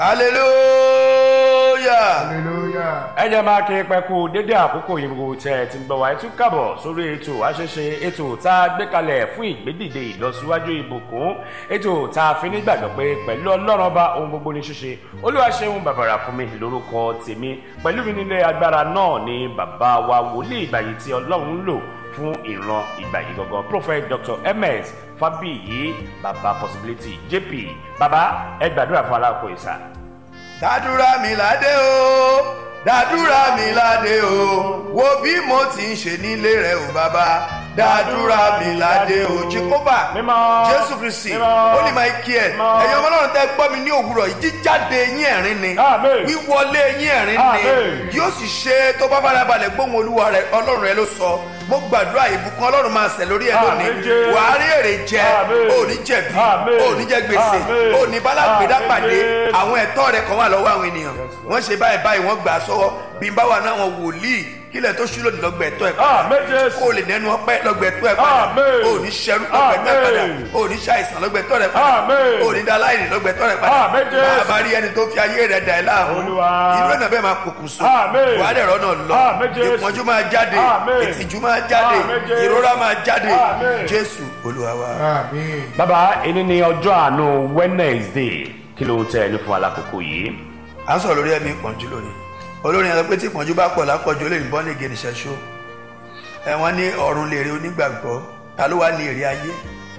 hallelujah. hallelujah. ẹ jẹ́ máa kí pẹ́kú dédé àkókò yìí gbogbo tẹ́ ẹ ti ń gbọ́ wá ẹ tún kábọ̀ sórí ètò àṣẹṣe ètò tá a gbé kalẹ̀ fún ìgbédìde ìlọsíwájú ìbùkún ètò tá a fi nígbàgbọ́ pé pẹ̀lú ọlọ́run ọba ohun gbogbo ní ṣíṣe olúwa ṣeun bàbàrà fún mi lórúkọ tèmi pẹ̀lú mi nílé agbára náà ni bàbá wa wòlíì ìgbà yìí tí ọlọ́run ń lò fún ìran ìgbà yìí gangan prophet dr ms fabiyi baba possibility jp baba ẹ gbàdúrà fún aláàkó ìsà. dàdúrà mi ládé o dàdúrà mi ládé o wo bí mo ti ń ṣe nílé rẹ o bàbá dàdúrà mi ládé o jehova Mímọ́. jésù kristi Mímọ́. holy michael Mímọ́. ẹ̀yin ọmọ náà tẹ́ gbọ́ mi ní òwúrọ̀ yìí jíjáde yín ẹ̀rín ni Àmín. wíwọlé yín ẹ̀rín ni Àmín. yóò sì ṣe tó bá farabalẹ̀ gbóhùn olúwa rẹ ọlọ́run rẹ ló sọ mo gbàdúrà ìbùkún ọlọ́run máa ṣẹ lórí ẹ lónìí Àmín, Jésù. wàá rí èrè jẹ Àmín. òní jẹ̀bi Àmín. òní jẹ gbèsè Àmín. òní bálágbèdá Àmín, pàdé Jésù. àwọn ẹ̀tọ́ rẹ kan wà lọ́wọ́ àwọn ènìyàn wọ́n ṣe báyìí báyìí wọ́n gbà á sọ́wọ́ bí n bá wà náà wọn wòlíì kílẹ̀ tó ṣúlò ní lọ́gbẹ̀ ẹ̀tọ́ ẹ̀ padà Àmín, Jésù. kó o lè nẹnu ọpẹ́ lọ́gbẹ̀ ẹ̀tọ́ ẹ̀ padà Àmín. o ní ṣẹrú lọ́gbẹ̀ ẹ̀tọ́ ẹ̀ padà Àmín. o ní ṣàìsàn lọ́gbẹ̀ ẹ̀tọ́ rẹ̀ padà Àmín. o ní daláìní lọ́gbẹ̀ ẹ̀tọ́ rẹ̀ padà Àmín, Jésù. máa bá rí ẹni tó fi ayé rẹ̀ dà ẹ́ láàmú Olúwa. irú ẹ̀nà bẹ́ẹ̀ máa pokùnso Àmín. wàá dẹ̀rọ náà lọ Àmín, Jésù. ìpọ́njú máa jáde Àmín. ìtìjú máa jáde Àmín, Jésù. ìrora máa jáde Àmín. jésù olúwa wa. àmín. bàbá ẹni ní ọjọ́ àánú wednesday kí ló ń tẹ́ ẹ ní fún alákòókò yìí. à ń sọ̀rọ̀ lórí ẹ̀mí ìpọ́njú lónìí olórin yẹn sọ pé tí ìpọ́njú bá pọ̀ lápọ̀jù ó lè bọ́ ní gẹ̀ẹ́nì ṣẹ́ṣó ẹ̀wọ̀n ní ọ̀run lè rí onígbàgbọ́ ta ló wá lè rí ayé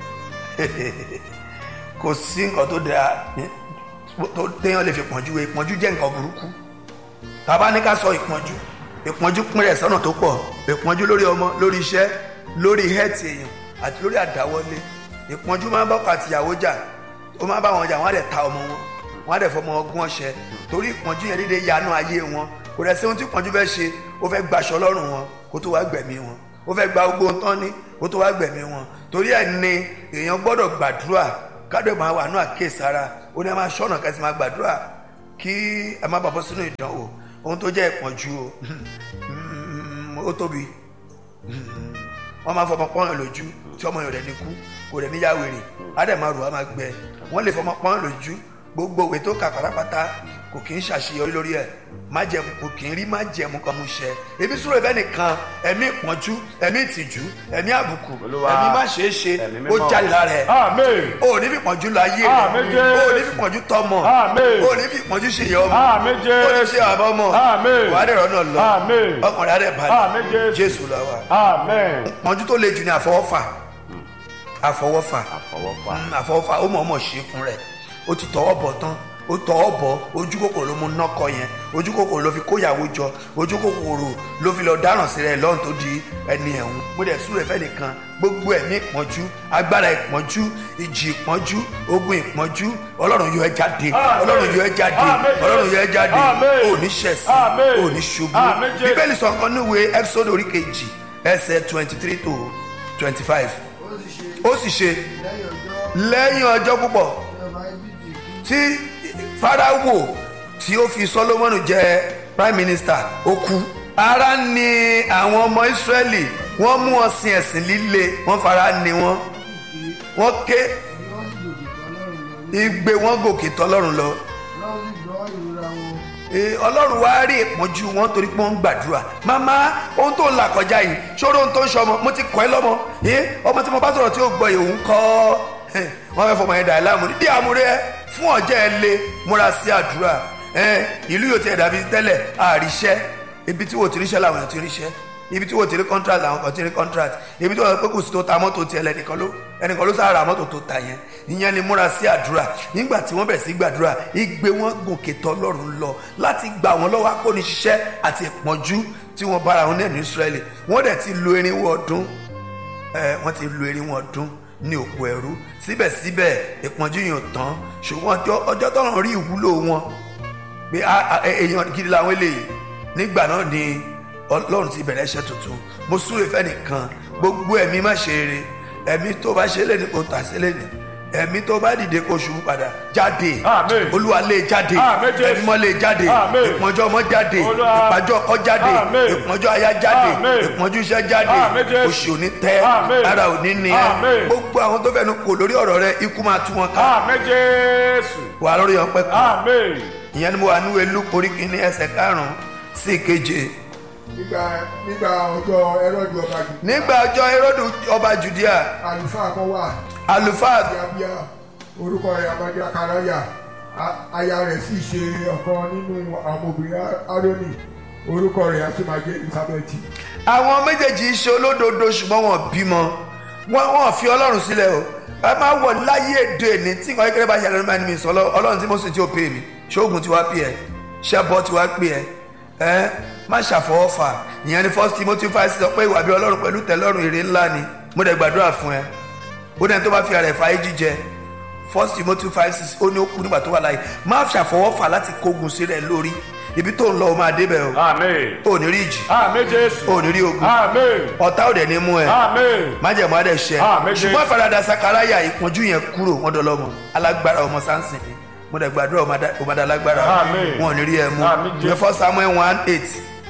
kò sí nǹkan tó dáa tó téèyàn lè fi pọ́njú wé ìpọ́njú jẹ́ nǹkan burúkú tàbá ní ká sọ ìpọ́njú ìpọ́njú pín rẹ̀ sọ́nà tó pọ̀ ìpọ́njú lórí ọmọ lórí iṣẹ́ lórí hẹ́ẹ̀tì èèyàn àti lórí àdáwọlé ìpọ́njú máa ń bọ́kọ àtìyàwó jà ó máa bá wọn jà wọ́n á dẹ̀ ta ọmọ wọn wọ́n á dẹ̀ fọmọ ọgbọ́n ọṣẹ torí ìpọ́njú yẹn dédé yanú ayé wọn kò rẹ̀ sí ohun tí ìpọ́njú fẹ́ ṣe ó fẹ́ gbaṣọ lọ́rùn wọn kó tó wá gbẹ̀mí wọn ó fẹ́ gba gbogbo ohun tán ní kó tó wá gbẹ̀mí wọn torí ẹ̀ ni èèyàn gbọ́dọ̀ gbàdúrà kádọ̀ máa wà ní àkíyèsára ó ní ẹ máa ṣọ́nà kẹ́sì máa gbàdúrà kí ẹ má bàbọ́ sínú ìdánwò ohun tó jẹ́ ìpọ́njú o ó tóbi wọ́n máa fọmọ pọ́n lójú tí ọmọ yẹn rẹ̀ ní kú kò rẹ̀ níyà wèrè ádẹ́mà rò á máa gbẹ wọ́n lè fọmọ pọ́n lójú gbogbo òwe tó kà pátápátá kò kì í ṣàṣeyọrí lórí ẹ̀ májẹ̀mú kò kì í rí májẹ̀mú kan mú ṣẹ ebi sùúrù ẹ̀fẹ́ nìkan ẹ̀mí ìpọ́njú ẹ̀mí ìtìjú ẹ̀mí àbùkù Olúwa. ẹ̀mí má ṣeé ṣe Ẹ̀mí ó mímọ́. jáde lára ẹ̀ amen o ò ní fi pọ̀njú lọ ayé Àmín, rẹ̀ Jésù. o ò ní fi pọ̀njú tọmọ Àmín. o ò ní fi pọ̀njú ṣèyẹ ọmọ Àmín, o ò ní Jésù. ṣe àbọ̀ ọmọ Àmín. wàá dẹ̀rọ̀ náà lọ Àmín. ọkùnrin adẹ̀ Àmín, balẹ̀ Jésù. jésù lọ wa amen pọ̀njú tó le jù ní àfọwọ́fà àfọwọ́fà àfọwọ́fà Mm, àfọwọ́fà ó mọ̀ọ́mọ̀ ṣe fún rẹ̀ ó ti tọwọ́ bọ̀ tán ó tọwọ́ bọ̀ ojú kòkòrò ló mú nọ́kọ yẹn ojú kòkòrò ló fi kóyàwó jọ ojú kòkòrò ló fi lọ dáràn sí rẹ̀ lọ́run tó di ẹni ẹ̀hún mo dẹ̀ súré fẹ́ nìkan gbogbo ẹ̀mí ìpọ́njú agbára ìpọ́njú ìjì ìpọ́njú ogun ìpọ́njú ọlọ́run yọ ẹ́ jáde Àmín. ọlọ́run yọ ẹ́ jáde Àmín, Jésù. ọlọ́run yọ ẹ́ jáde Àmín. òní ṣẹ̀sìn Àmín. òní ṣubú Àmín, Jésù. bíbélì sọ nǹkan níwèé episode orí kejì ẹsẹ̀ twenty three to twenty five ó sì ṣe ó sì ṣe lẹ́yìn ọjọ́ lẹ́yìn ọjọ́ púpọ̀ tí ọba egypt kú tí farawo tí ó fi solomoni jẹ prime minister ó kú ara ni àwọn ọmọ israẹli wọ́n mú wọn sin ẹ̀sìn líle wọ́n fara ni wọ́n kí wọ́n ké ni wọ́n sì gòkè tán lọ́rùn lọ ní igbe wọn gòkè tọ́lọ́run lọ lọ́wọ́ sì gbọ́ ìrora wọn Ee, ọlọ́run wá rí ìpọ́njú wọn torí pé wọ́n ń gbàdúrà màmá ohun tó ń là kọjá yìí ṣòro ohun tó ń ṣọmọ mo ti kọ́ ẹ lọ́mọ Ee, ọmọ tí mo bá sọ̀rọ̀ tí ó gbọ́ yìí òun kọ́ ẹ, wọ́n fẹ́ fọmọ yẹn dà ẹ́ láàmú ní díẹ̀ amúrẹ́ fún ọ̀jẹ́ ẹ lé múra sí àdúrà ẹ, ìlú yóò ti ẹ̀ dàbí tẹ́lẹ̀ àríṣẹ́ ibi tí wò ti ríṣẹ́ làwọn èèyàn ti ríṣẹ́ ibi tí wò ti rí contract làwọn kan ti rí contract ibi tí wọ́n pé kò sí tó ta mọ́tò tiẹ̀ lẹ́nìkan ló ẹnìkan ló sára mọ́tò tó ta yẹn ìyẹn ni múra sí àdúrà nígbà tí wọ́n bẹ̀rẹ̀ sí gbàdúrà igbe wọn gòkè tọ́ lọ́rùn lọ láti gbà wọ́n lọ́wọ́ akóniṣiṣẹ́ àti ìpọ́njú tí wọ́n bára wọn ní Ísírẹ́lì wọ́n dẹ̀ ti lo irinwó ọdún ẹ wọ́n ti lo irinwó ọdún ní òkú ẹrú síbẹ̀síbẹ̀ ìpọ́njú yìí ò tán ṣùgbọ́n ọjọ́ ọjọ́ tọ́run rí ìwúlò wọn pé a- a- èèyàn gidi làwọn eléyìí nígbà náà ni ọlọ́run ti bẹ̀rẹ̀ iṣẹ́ tuntun mo súre fẹ́nìkan gbogbo ẹ̀mí má ṣe eré ẹ̀mí tó bá ṣe lẹ́nu kò tà sí lẹ́nu ẹ̀mí tó bá dìde kó ṣubú padà jáde Àmín. olúwa lé jáde Àmín, Jésù. ẹ̀mí mọ́ lé jáde Àmín. ìpọ́njú ọmọ jáde Olúwa. ìpàjọ́ ọkọ jáde Àmín. ìpọ́njú aya jáde Àmín. ìpọ́njú iṣẹ́ jáde Àmín, Jésù. oṣù òní tẹ́ Àmín. ara òní ni ẹ́ Àmín. gbogbo àwọn tó fẹ́nu kò lórí ọ̀rọ̀ rẹ ikú máa tú wọn ká amen jésù wà lórí ọpẹ́ kan Amen. ìyẹn ni mo wà níwèé luke orí kìíní ẹsẹ̀ karùn-ún sí ìkeje nígbà nígbà ọjọ́ ẹrọ́dù ọba jù nígbà ọjọ́ herodu ọba judea àlùfáà kan wà àlùfáà abíyá orúkọ rẹ̀ amadé akaraya A- aya rẹ̀ sì ṣe ọ̀kan nínú àwọn obìnrin aaroni orúkọ rẹ̀ àti máa jẹ́ elizabeth àwọn méjèèjì ṣe olódodo ṣùgbọ́n wọn bímọ wọn wọn fi ọlọ́run sílẹ̀ o ẹ máa wọ̀ láyé èdè ní tí nǹkan kékeré bá ṣẹlẹ̀ ló máa ní mi sọ lọ ọlọ́run tí mo sì tí ó pè mí ṣóògùn tí wàá pè ẹ́ ṣẹ́bọ tí wàá pè ẹ́ ẹ́ má ṣàfọwọ́fà ìyẹn ni first timothy five sọ pé ìwà bí ọlọ́run pẹ̀lú tẹ̀lọ́run èrè ńlá ni mo dẹ̀ gbàdúrà fún ẹ ó dẹ̀ tó bá fi ara ẹ̀ fàáyé jíjẹ first timothy five six ó ní ó kú nígbà tó wà láyé má ṣàfọwọ́fà láti kógun sílẹ̀ lórí ibi tó ń lọ ó máa débẹ̀ o Amen. ò ní rí ìjì Amen Jésù. ò ní rí ogun Amen. ọ̀tá ò dẹ̀ ní mú ẹ Amen. májẹ̀mú adẹ̀ ṣẹ Àmín, Jésù. ṣùgbọ́n ìfaradà sakaraya ìpọ́njú yẹn kúrò wọ́n dọ̀lọ́mọ alágbára ọmọ sánsìn ni mo dẹ̀ gbàdúrà ọmọdé alágbára Àmín. wọn ò ní rí ẹ mú Àmín, Jésù. ìwé fọ́ samuel one eight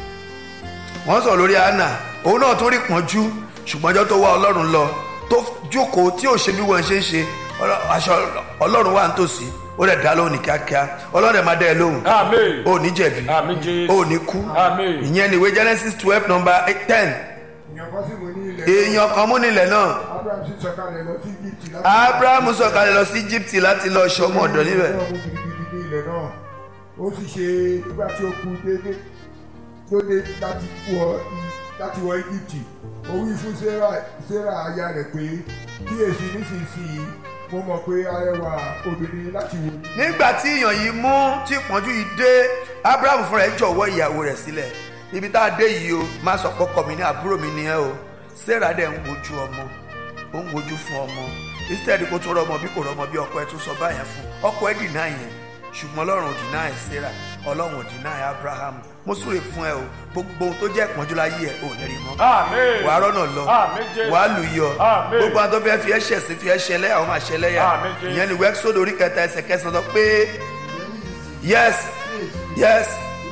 wọ́n sọ lórí anna òun náà tó rí pọ́njú ṣùgbọ́n ọjọ́ tó wá ọlọ́run lọ tó jókòó tí ò ṣe bí wọ́n ṣe ń ṣe ọlọ́- aṣọ ọlọ́run wà nítòsí ó dẹ̀ dá lóhùn ní kíákíá ọlọ́run dẹ̀ máa dá ẹ lóhùn Amen. ó ní jẹ̀bi Amen Jésù. ó ní kú Amen. ìyẹn ni ìwé genesis twelve number ten èèyàn kan sì wò ní ilẹ̀ èèyàn kan mú nílẹ̀ náà abraham sì sọ̀kalẹ̀ lọ sí egypt láti abraham sọ̀kalẹ̀ lọ sí egypt láti lọ ṣọmọ ọ̀dọ̀ níbẹ̀ ọmọ gidigidi ní ilẹ̀ náà ó sì ṣe nígbà tí ó kú déédéé tó dé láti wọ láti wọ egypt ó wí fún sarah sarah aya rẹ̀ pé kíyèsí nísinsìnyí mo mọ̀ pé arẹwà obìnrin láti wò ní. nígbà tí èèyàn yìí mú tí ìpọ́njú yìí dé abraham fúnra ẹ̀ jọ̀wọ́ ìyàwó rẹ̀ sílẹ̀ ibi tá a dé yìí o má sọ pọ́kọ mi ní àbúrò mi ni ẹ o sarah dẹ̀ ń wojú ọmọ ó ń wojú fún ọmọ instead kó tó rọmọ bí kò rọmọ bí ọkọ ẹ tún sọ báyẹn fún ọkọ ẹ dìnnà yẹn ṣùgbọ́n ọlọ́run ò dìnnà ẹ sarah ọlọ́run ò dìnnà ẹ abraham mo súre fún ẹ o gbogbo ohun tó jẹ́ ìpọ́njú láyé ẹ ò ní rí mọ́ Amen. wàá rọ́nà lọ Àmín, Jésù. wàá lù yọ Àmín. gbogbo àwọn tó fẹ́ fi ẹ́ ṣẹ̀sín fi ẹ́ ṣẹlẹ́yà wọ́n máa ṣẹlẹ́yà Àmín, Jésù. ìyẹn ni wẹ́ẹ́sọ̀dọ̀ orí kẹta ẹsẹ̀ kẹsàn-án sọ pé yes yes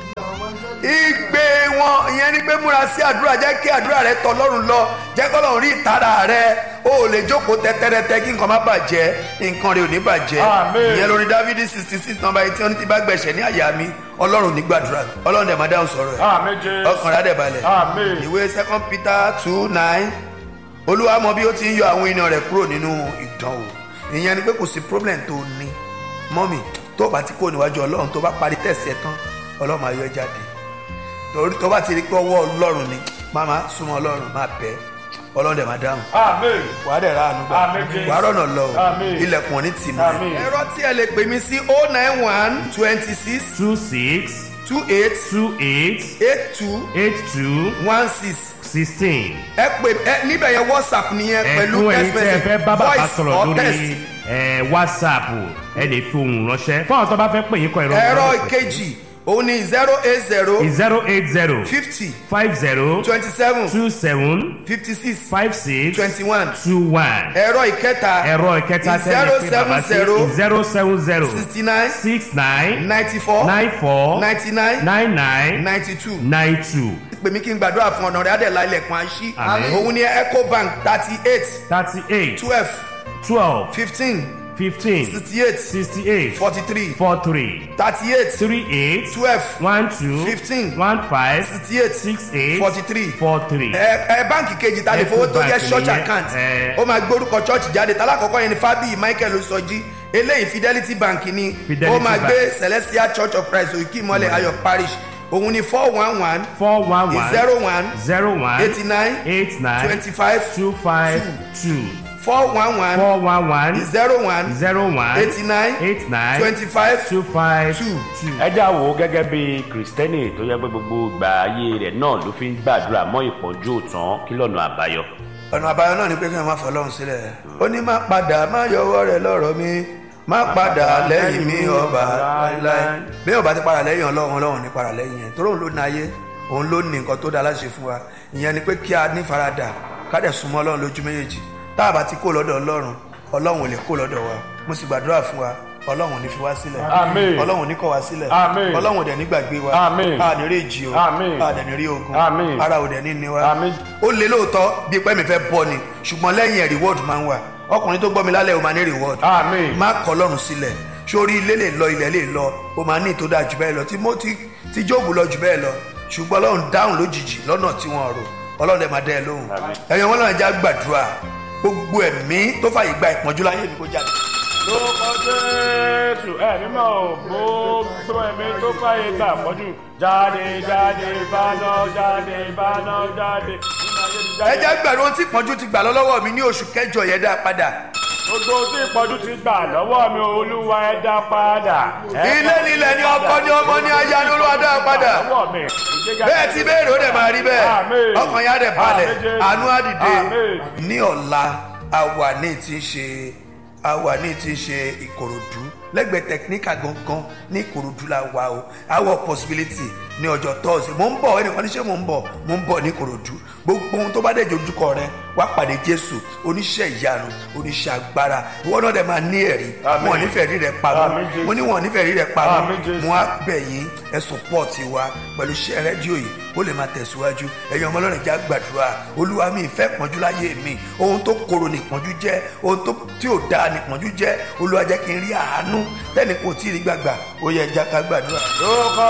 ìgbé wọn ìyẹn ni pé múra sí àdúrà jẹ́ kí àdúrà rẹ tọ̀ lọ́rùn lọ jẹ́ kọ́ lọ́run rí ìtara rẹ o ò lè jókòó tẹ́tẹ́rẹ́tẹ́ kí nǹkan má bàjẹ́ nǹkan rẹ ò ní bàjẹ́ Àmín. ìyẹn lórí dávidi sixty six number eighteen ó ní tí bá gbẹ̀ṣẹ̀ ní àyà mi ọlọ́run ní gbàdúrà ọlọ́run dẹ̀ máa dáhùn sọ̀rọ̀ ẹ̀ Amen Jésù. ọkàn rẹ̀ á dẹ̀ balẹ̀ Amen. ìwé second peter two nine olúwa mọ bí ó ti ń yọ àwọn ènìyàn rẹ̀ kúrò nínú ìdánwò ìyẹn ni pé kò sí problem tó o ní mọ́mì tó o bá ti kó níwájú ọlọ́run tó o bá parí tẹ̀sí ẹ̀ tán ọlọ́run máa yọ ẹ́ jáde torí tó o bá ti rí pé ọwọ́ ọlọ́run ni máma súnmọ́ ọlọ́run máa bẹ́ ọlọ́run dẹ̀ máa dáhùn Amen. wàá dẹ̀ ra àánú gbà Àmín, Jésù. wàá rọ̀nà lọ o. Àmín. ilẹ̀kùn ò ní tì mọ́ Àmín. ẹ̀rọ tí ẹ lè pè mí sí oh nine one twenty six two six two eight two eight eight two eight two one six sixteen. ẹ pè ẹ níbẹ̀ yẹn whatsapp nìyẹn pẹ̀lú ẹ̀kún ẹ̀yin text tí ẹ message fẹ́ bá bàbá voice sọ̀rọ̀ or lórí text. ẹ̀, whatsapp ẹ lè fi ohùn ránṣẹ́ fún àwọn tó bá fẹ́ pè yín kọ ẹ̀rọ ẹ̀rọ ìkejì òun ni zero eight zero zero eight zero fifty five zero twenty seven two seven fifty six five six twenty one two one ẹ̀rọ ìkẹta ẹ̀rọ ìkẹta tẹ́lẹ̀ pé bàbá sí zero seven zero sixty nine six nine ninety four nine four ninety nine nine nine ninety two nine two pè mí kí n gbàdúrà fún ọ̀nà rẹ̀ adẹ̀lá ilẹ̀kùn àṣí Àmín. òun ni ecobank thirty eight thirty eight twelve twelve fifteen fifteen sixty eight sixty eight forty three four three thirty eight three eight twelve one two Fifteen. one five sixty eight six eight forty three four three. ẹ ẹ báǹkì kejì ta lè fowó tó jẹ Ecobank church nìyẹn, account ẹ. ó máa gbórúkọ church jáde tálákọ̀ọ́kọ́ yẹn ni fábíyì michael sọjí eléyìí fidelity bank ni Fidelity ó máa Bank. gbé celestial church of christ òkè ìmọ̀lẹ̀ ayọ̀ parish òun ni four one one four one one zero one zero one eighty nine eight nine twenty five two five two four one one four one one zero one zero one eighty nine eight nine twenty five two five two. two. ẹ já wo gẹ́gẹ́ bí kìrìsìtẹ́nì tó yẹ pé gbogbo ìgbà ayé rẹ̀ náà ló fi ń gbàdúrà mọ́ ìpọ́njú òtán kí lọ́nà àbáyọ. ọ̀nà àbáyọ náà ni pé kí wọ́n máa fọ ọlọ́run sílẹ̀ ó ní má padà má yọwọ́ rẹ̀ lọ́rọ̀ mi má padà lẹ́yìn mi ọba láéláé bí ọba ti padà lẹ́yìn ọlọ́run ọlọ́run ní padà lẹ́yìn ẹ̀ torí òun ló ní ayé òun ló ní nǹkan tó dáa láti ṣe fún wa ìyẹn ni pé kí a ní faradà ká dẹ̀ súnmọ́ ọlọ́run lójú méjèèjì tá a bá ti kó lọ́dọ̀ ọlọ́run ọlọ́run ò lè kó lọ́dọ̀ wa mo sì gbàdúrà fún wa ọlọ́run ò ní fi wá sílẹ̀ Àmín. ọlọ́run ò ní kọ̀ wá sílẹ̀ Àmín. ọlọ́run ò dẹ̀ ní gbàgbé wa Àmín. a ní rí ìjì o Àmín. a dẹ̀ ní rí ogun Àmín. ara ò dẹ̀ ní ní wa Àmín. ó lé lóòótọ́ bí pẹ́ mi fẹ́ bọ́ ni ṣùgbọ́n lẹ́yìn ẹ̀ reward máa ń wà ọkùnrin tó gbọ́ mi lálẹ́ o máa ní reward Àmín. má kọ̀ ọlọ́run sílẹ̀ sórí ilé lè lọ ilẹ̀ lè lọ o máa ní ìtò dáa jù bẹ́ẹ̀ lọ tí mo ti tí jóòbù lọ jù bẹ́ẹ̀ lọ ṣùgbọ́n ọlọ́run dáhùn lójijì lọ́nà tí wọ́n rò ọlọ́run ẹ̀ máa dẹ́ ẹ lóhùn ẹ̀yin wọn náà já gbàdúrà gbogbo ẹ̀mí tó fàyè gba ìpọ́njú láyé mi kó jáde lórúkọ jésù ẹ mímọ ò gbogbo ẹmí tó fàyè gbà pọ̀jù jáde jáde ìbáná jáde ìbáná jáde. ẹ jẹ́ gbẹ̀rún ohun tí ìpọ́njú ti gbà lọ́wọ́ mi ní oṣù kẹjọ yẹn dá padà gbogbo tí ìpọ́njú ti gbà lọ́wọ́ mi olúwa ẹ dá padà. ilé nílẹ̀ ni ọkọ ní ọmọ ní aya ní olúwa dá padà lọ́wọ́ mi ìgbéga bẹ́ẹ̀ tí béèrè ó dẹ̀ máa rí bẹ́ẹ̀ Àmín. ọkàn yá dẹ̀ balẹ̀ Àmín, Jésù. àánú á dìde Àmín. ní ọ̀la àwa ní ti ṣe àwa ní ti ṣe ìkòròdú lẹ́gbẹ̀ẹ́ tẹkiníkà gangan ní ìkòròdú la wà o àwọ̀ possibility ní ọjọ́ tọ́sí mò ń bọ̀ ẹnìkan ní ṣé mò ń bọ̀ mò ń bọ̀ ní ìkòròdú gbogbo ohun tó bá dẹ̀ jojúkọ rẹ wá pàdé jésù oníṣẹ́ ìyanu oníṣẹ́ agbára ìwọ náà dẹ̀ máa ní ẹ̀rí Àmín. wọn ò nífẹ̀ẹ́ rí rẹ pamọ́ Àmín, Jésù. mo ní wọn ò nífẹ̀ẹ́ rí rẹ pamọ́ Àmín, Jésù. mo á bẹ̀ yín ẹ̀sùn pọ̀ tiwa pẹ̀lú iṣẹ́ rédíò yìí ó lè máa tẹ̀síwájú ẹ̀yin ọmọ ọlọ́run já gbàdúrà olúwa mi ìfẹ́ pọ́njú láyé mi ohun tó korò nìpọ́njú jẹ́ ohun tó tí ò dáa nìpọ́njú jẹ́ olúwa jẹ́ kí n rí àánú tẹ́ni kò tí ì rí gbàgbà ó yẹ ẹja ká gbàdúrà. lórúkọ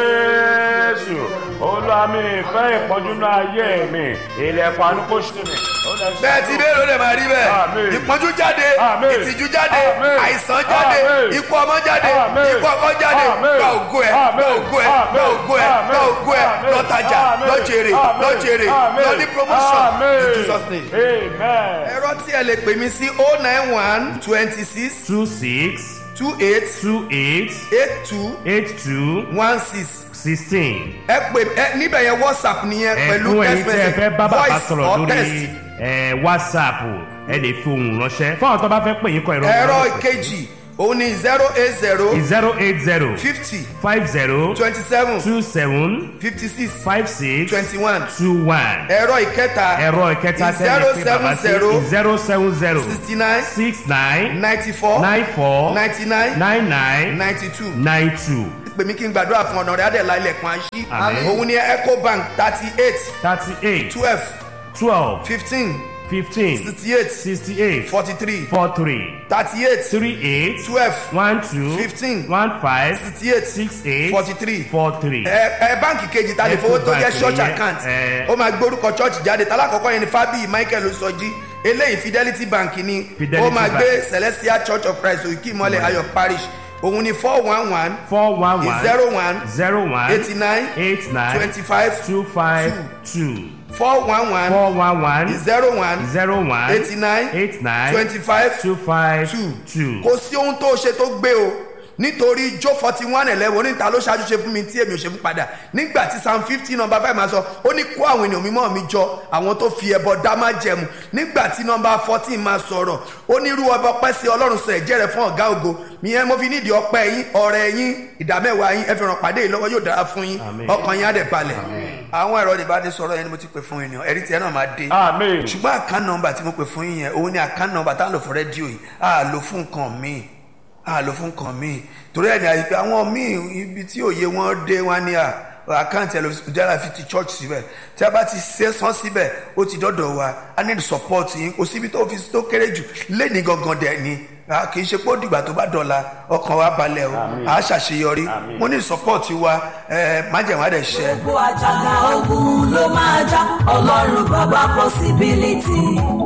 jésù olúwa mi ìfẹ́ ìpọ́njú náà ayé mi ilẹ̀kùn àánú kò ṣe mi. Ó lè ṣe bẹ́ẹ̀ tí bẹ́ẹ̀ ló lè máa rí bẹ́ẹ̀ Àmín. ìpọ́njú jáde Àmín. ìtìjú jáde Àmín. àìsàn jáde Àmín. ikú ọmọ jáde Àmín. ikú ọkọ jáde Àmín. gba ògo ẹ Àmín. gba ògo ẹ gba Àmín. ògo ẹ gba Àmín. ògo ẹ Àmín. lọ́tajà Àmín. lọ́jèrè Àmín. lọ́jèrè Àmín. lọ ní promotion Àmín. in Jesus name. amen. ẹ̀rọ tí ẹ lè pè mí sí oh nine one twenty six two six two eight two eight eight two eight two one six sixteen. ẹ pè ẹ níbẹ̀ yẹn whatsapp nìyẹn pẹ̀lú ẹ̀fún ẹ̀yin text tí ẹ message fẹ́ bá bàbá voice sọ̀rọ̀ or text. lórí ẹ̀, whatsapp ẹ lè fi ohùn ránṣẹ́ fún àwọn tó bá fẹ́ pè yín kọ ẹ̀rọ ẹ̀rọ ìkejì òun ni zero eight zero zero eight zero fifty five zero twenty seven two seven fifty six five six twenty one two one ẹ̀rọ ìkẹta ẹ̀rọ ìkẹta tẹ́lẹ̀ pé bàbá sí zero seven zero sixty nine six nine ninety four nine four ninety nine nine nine ninety two nine two pè mí kí n gbàdúrà fún ọ̀nà rẹ̀ adẹ̀lá ilẹ̀kùn àṣì Àmín. òun ni ecobank thirty eight thirty eight twelve twelve fifteen fifteen sixty eight sixty eight forty three four three thirty eight three eight twelve one two Fifteen. one five sixty eight six eight forty three four three. ẹ ẹ báǹkì kejì ta lè fowó tó jẹ Ecobank church nìyẹn, account ẹ. ó máa gbórúkọ church jáde talákọ̀ọ́kọ́ yẹn ni fábíyì michael osọjí eléyìí fidelity bank ni Fidelity ó máa Bank. gbé celestial church of christ òkè ìmọ̀lẹ̀ ayọ̀ parish òun ni four one one four one one zero one zero one eighty nine eight nine twenty five two five two four one one four one one zero one zero one eighty nine eight nine twenty five two five two two. kò sí ohun tó ṣe tó gbé o nítorí jó forty one eleven oníta ló ṣáájú ṣe fún mi tí èmi ò ṣe fún padà nígbà tí psalm fifty number five máa sọ ó ní kó àwọn ènìyàn mímọ́ mi jọ àwọn tó fi ẹbọ dá má jẹmu nígbà tí number fourteen máa sọ̀rọ̀ ó ní irú ọba ọpẹ́ sí ọlọ́run sọ ẹ̀jẹ̀ rẹ̀ fún ọ̀gá ògo ìyẹn mo fi nídìí ọpẹ́ yín ọ̀rẹ́ yín ìdámẹ́wàá yín ẹ fi ràn pàdé yìí lọ́wọ́ yóò dára fún yín Àmín. ọkàn yín á dẹ̀ balẹ̀ àwọn ẹ̀rọ ìbánisọ̀rọ̀ yẹn ni mo ti pè fún ènìyàn ẹ̀rí tiẹ̀ náà máa dé amen. ṣùgbọ́n àkán nọmba tí mo pè fún yín yẹn òun ni àkán nọmba tá a lò fún rédíò yìí a lò fún nǹkan míì a lò fún nǹkan míì torí ẹni àyíká àwọn míì ibi tí òye wọn dé wọn ni à àkáǹtì ẹlòmíràn fi ti church síbẹ̀ tí a bá ti ṣe sán síbẹ̀ ó ti dọ́dọ̀ wa a need support yín kò síbi tó fi tó kéré jù lẹ́ni gangan dẹ̀ ni a kì í ṣe pé ó dìgbà tó bá dọ̀la ọkàn wa balẹ̀ o a ṣàṣeyọrí mo ní support wa ẹ májèmá dẹ̀ ṣẹ. gbogbo àjàgà ogun ló máa já ọlọ́run bàbá possibility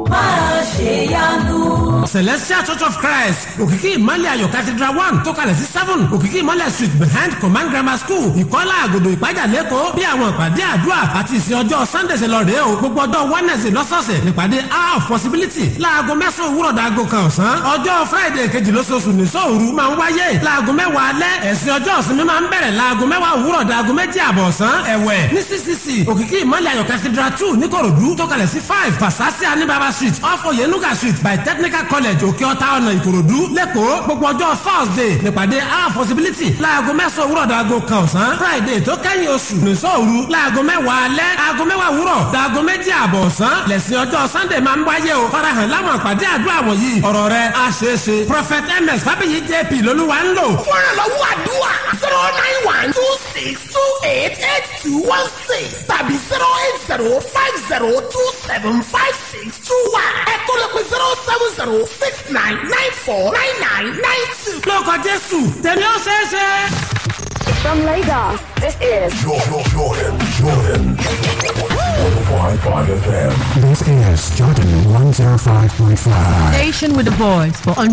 máa ṣe yanu. celestial church of christ òkìkí ìmọ̀lẹ̀ ayọ̀ cathedral one tó kalẹ̀ sí seven òkìkí ìmọ̀lẹ̀ street behind command grammar school ìkọ́lá àgòdò ìpájà lẹ́kọ̀ọ́ bí àwọn ìpàdé àdúrà àti ìsìn ọjọ́ sunday ṣe lọ rèé o gbogbo ọjọ́ wednesday lọ́sọ̀ọ̀sẹ̀ nípàdé hour of possibility láago mẹ́sàn-án òwúrọ̀ dàgò kan ọ̀sán ọjọ́ friday kejì lóṣooṣù nìṣọ́ òru máa ń wáyé láago mẹ́wàá alẹ́ ẹ̀sìn ọjọ́ ìsinmi máa ń bẹ̀rẹ̀ láago mẹ́wàá òwúrọ̀ dàgò méjì àbọ̀ ọ̀sán ẹ̀wẹ̀ ní ccc òkìkí ìmọ̀lẹ̀ ayọ̀ cathedral two níkòròdú tó kalẹ̀ sí five pasasi anibaba street off oyenuga street by technical college òkè ọ̀tá ọ̀nà ìkòròdú lẹ́kọ̀ọ́ gbogbo ọjọ́ thursday nípàdé our possibility láago mẹ́sàn-án òwúrọ̀ dàgò kan ọ̀sán friday tó kẹ́yìn oṣù nìṣọ́ òru láago mẹ́wàá alẹ́ aago mẹ́wàá òwúrọ̀ dàgò méjì àbọ̀ ọ̀sán lẹ́sìn ọjọ́ sunday máa ń wáyé o farahàn láwọn àpàdé àdúrà wọ̀nyí ọ̀rọ̀ rẹ̀ á ṣeé ṣe prophet ms fábíyì jp lolúwa ń lò fúnra lọ́wọ́ àdúrà zero nine one nine two six two eight eight two one six tàbí zero eight zero five zero two seven five six two one. ẹ tó lè pe zero seven zero six nine nine four nine nine nine two. lórúkọ jésù tẹ̀lé ó ṣeé ṣe. From Lagos, this is Jordan, Jordan, Jordan. 105.5 FM. This is Jordan 105.5. Station with the voice for